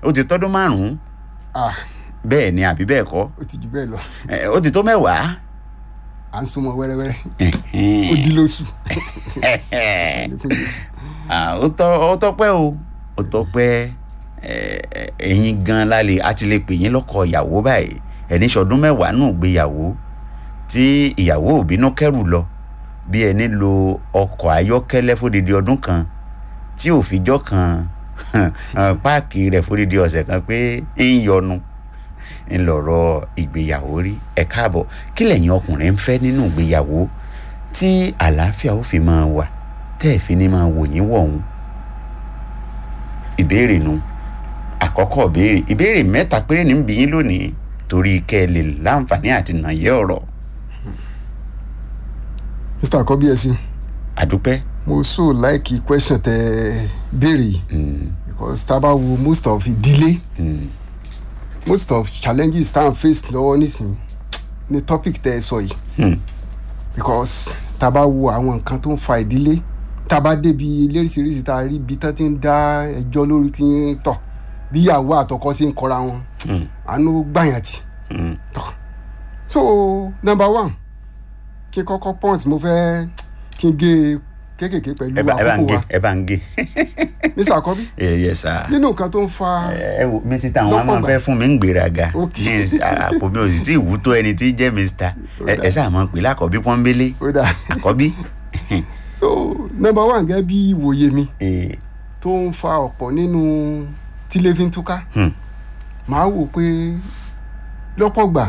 ó ti tọ́dún márùn-ún ah bẹ́ẹ̀ ni àbí bẹ́ẹ̀ kọ́ ó ti jù bẹ́ẹ̀ lọ Eh, ó ti tó mẹ́wàá. à ń súnmọ́ wẹ́rẹ́wẹ́rẹ́ ó di lóṣù Ní fún Jésù. Ah, ó tọ́ ó tọ́pẹ́ o ó tọ́pẹ́ eh, eh, ẹ̀yin gan lálẹ́ a ti lè pè yín lọ́kọ ìyàwó báyìí ẹni ṣọdún mẹ́wàá nù gbéyàwó tí ìyàwó ò bínú kẹ́rù lọ bí ẹni lo ọkọ̀ ayọ́kẹ́lẹ́ fódìdí ọdún kan tí ò fijọ́ kan hàn páàkì rẹ̀ fódìdí ọ̀sẹ̀ kan pé ń yọnu ńlọrọ̀ ìgbéyàwó rí ẹ káàbọ̀ kí lẹ̀yin ọkùnrin ń fẹ́ nínú ìgbéyàwó tí àlàáfíà ó fi máa wà tẹ́ ẹ̀ fi ní máa wò yín wọ̀hún ìbéèrè nu àkọ́kọ́ ìbéèrè ìbéèrè mẹ́ta péré ní ń bí yín lónìí torí kẹ́ ẹ lè láǹfààní àti nàyẹ́ ọ̀rọ̀ mr akọbí ẹsìn àdúpẹ́ mo so like question tẹ béèrè yìí Mm, because tá a bá wo most of ìdílé mm, most of challenges tá à ń face lọ́wọ́ nísìnyí ni topic tẹ ẹ sọ yìí mm, because tá a bá wo àwọn nǹkan tó ń fa ìdílé tá a bá débi léríṣiríṣi tá a rí ibi tán ti ń dá ẹjọ́ lórí kí n tọ̀ bí ìyàwó àtọkọ sí ń kọra wọn mm, àánú gbàyàn tì mm. tọ̀ so number one kí n kọ́kọ́ point mo fẹ́ kí n gé kéékèèké pẹ̀lú ẹ bá ẹ bá ń àkókò gé wa ẹ bá ń gé mr akọbí ẹ yẹ sá nínú nǹkan tó ń fa ẹ wo mísítà àwọn a máa Lọ́pọ̀ fẹ́ fún mi ń gbéraga Ok. ní ìsì- àpò mi ò sì tí ì wú tó ẹni tí í jẹ́ mísítà ẹ ẹ sáà máa pè lákọ̀ọ́bí pọ́nbélé ó dà àkọ́bí so number one gẹ́gẹ́ bí ìwòye mi Eh, tó ń fa ọ̀pọ̀ nínú tílé fi ń túká hmm, màá wò pé lọ́pọ̀ gbà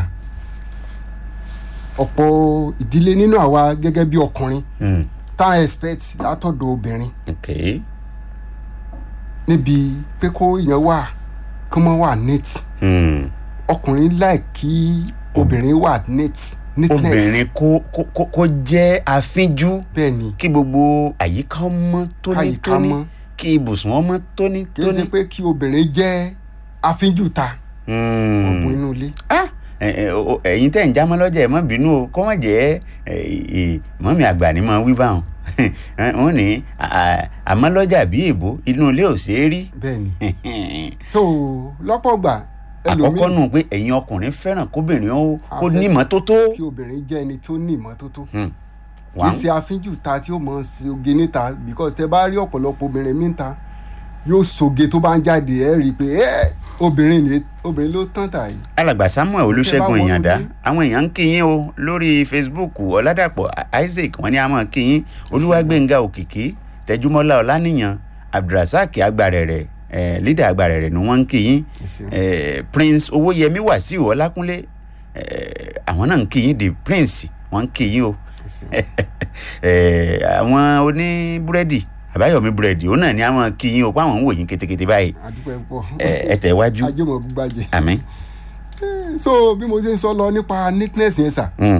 ọ̀pọ̀ ìdílé nínú àwa gẹ́gẹ́ bí ọkùnrin hmm, tá a expect látọ̀dọ̀ obìnrin ok níbi pé kó èèyàn wà kí wọ́n wà neat hmm. ọkùnrin láì kí obìnrin wà neat neatness obìnrin kó kó kó- kó jẹ́ afínjú bẹ́ẹ̀ ni kí gbogbo àyíká ọmọ káyìíká tónítóní mọ́ kí ibùsùn ọmọ kì í ṣe tónítóní. pé kí obìnrin jẹ́ afínjú ta Hmm. ọ̀gbun inú ilé Ah, ẹ- ẹ- o- ẹ̀yin tẹ̀ ń jámọ́ lọ́jà ẹ̀ má bínú o kọ́ wọ́n jẹ́ ẹ, ẹ, mọ́mí àgbà ni máa wí báwọn wọ́n ní à- àmọ́ lọ́jà bí èbó inú ilé ò ṣeé rí bẹ́ẹ̀ ni so lọ́pọ̀ gbà àkọ́kọ́ nù pé ẹ̀yin ọkùnrin fẹ́ràn kóbìnrin ó kó Afẹ́- ní ìmọ́tótó kí obìnrin jẹ́ ẹni tó ní ìmọ́tótó Hmm. kì Wà í ṣe afínjù ta tí ó mọ̀ sí oge níta because tẹ bá rí ọ̀pọ̀lọpọ̀ obìnrin mi níta yóò soge tó bá ń jáde ẹ rí i pé ẹ obìnrin lè obìnrin ló tán tà yìí alàgbà samuel olùṣègùn wọnú ìyàndá ilé. àwọn èèyàn ń kíyìn o lórí facebook ọládàpọ̀ isaac wọ́n ní a máa kíyìn olúwàgbẹ̀ngà òkìkí tẹjúmọ́lá ọlánìyàn abdulrasaq agbárẹ̀rẹ̀ eh, leader agbárẹ̀rẹ̀ ni wọ́n ń kíyìn eh, prince owóyẹmí wàsíù ọlákúnlé eh, àwọn náà ń kíyìn the prince wọ́n ń kíyìn o eh, àwọn oní búrẹ́dì àbáyọ̀mí búrẹ́dì òun náà ni a máa kíyìn o pé àwọn ń wò yín kétékété báyìí àdúpẹ́ pọ̀ Eh, ẹ tẹ̀ wájú ajé mọ̀ gbàjẹ́ àmín. so bí mo ṣe ń sọ lọ nípa neatness yẹn sà Mm.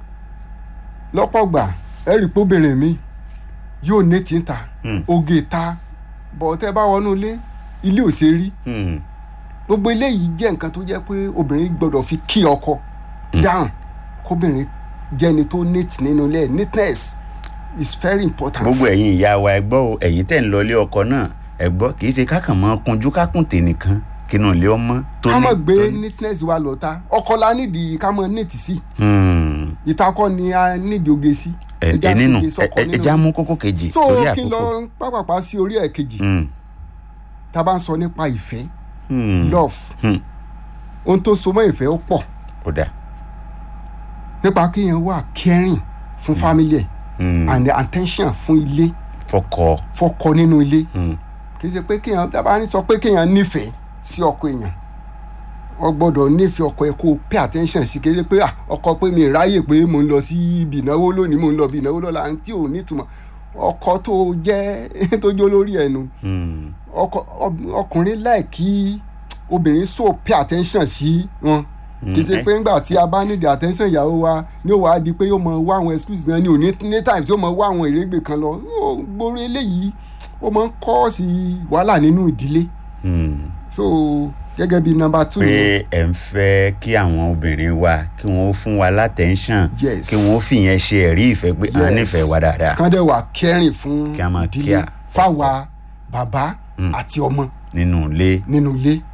lọ́pọ̀ gbà ẹ rí i pé obìnrin mi yóò ní tí ń ta Mm. oge ta bọ̀ tẹ́ bá wọnú ilé ilé ò ṣe rí Mm. gbogbo eléyìí jẹ́ nǹkan tó jẹ́ pé obìnrin gbọ́dọ̀ fi kí ọkọ down kóbìnrin jẹ́ ẹni tó neat nínú ilé neatness is very important. gbogbo ẹ̀yin ìyá wa ẹ gbọ́ o ẹ̀yin tẹ̀ ń lọ ilé ọkọ náà ẹ gbọ́ kì í ṣe kákàn mọ́ kunjú kákùntè nìkan kínú ilé ọmọ tó ká ní. mọ̀ gbé tó ní- neatness wa lọ ta ọkọ la nídìí ká mọ̀ neat sí Hmm. ìtakọ ni a nídìí oge sí. ẹ Ẹja ẹ nínú sóge ẹ sọ́kọ ẹ- nínú ẹja ilé. mú kókó kejì so torí kí n lọ àkókò. pápápá sí orí ẹ̀ kejì Hmm. tá a bá ń sọ nípa ìfẹ́ Hmm. love Hmm. ohun tó so mọ́ ìfẹ́ ó pọ̀ ó dà. nípa kéèyàn wà caring fún family ẹ̀ Hmm. and attention fún ilé fọkọ. fọkọ nínú ilé Hmm. kì í ṣe pé kéèyàn dábàá ní sọ pé kéèyàn nífẹ̀ẹ́ sí ọkọ èèyàn o gbọ́dọ̀ nífẹ̀ẹ́ ọkọ ẹ kó o pay attention sí kì í ṣe pé ah, ọkọ pé mi ì ráyè pé mò ń lọ sí ibi ìnáwó lónìí mò ń lọ ibi ìnáwó lọ́la tí ò nítumọ̀ ọkọ tó jẹ́ tó jó lórí ẹnu Hmm. ọkọ ọ- ọkùnrin láì kí obìnrin so pay attention sí wọn kì í ṣe pé ńgbà tí a bá nídìí attention ìyàwó wa ní ó wàá di pé yóò mọ wá àwọn excuse náà ní òní ní time tí ó mọ wá àwọn ìrégbè kan lọ Ó, gbogbo eléyìí ó máa ń kọ́ sí wàhálà nínú ìdílé Hmm. so gẹ́gẹ́ bí number two pé ẹ ń fẹ́ kí àwọn obìnrin wa kí wọ́n ó fún wa látẹ̀ńṣàn Yes. kí wọ́n ó fìyẹn ṣe ẹ̀rí ìfẹ́ pé a Yes. nífẹ̀ẹ́ wa dáadáa kán dẹ̀ wà kẹrin fún Kí a máa ìdílé care. fáwa bàbá àti ọmọ nínú ilé. nínú ilé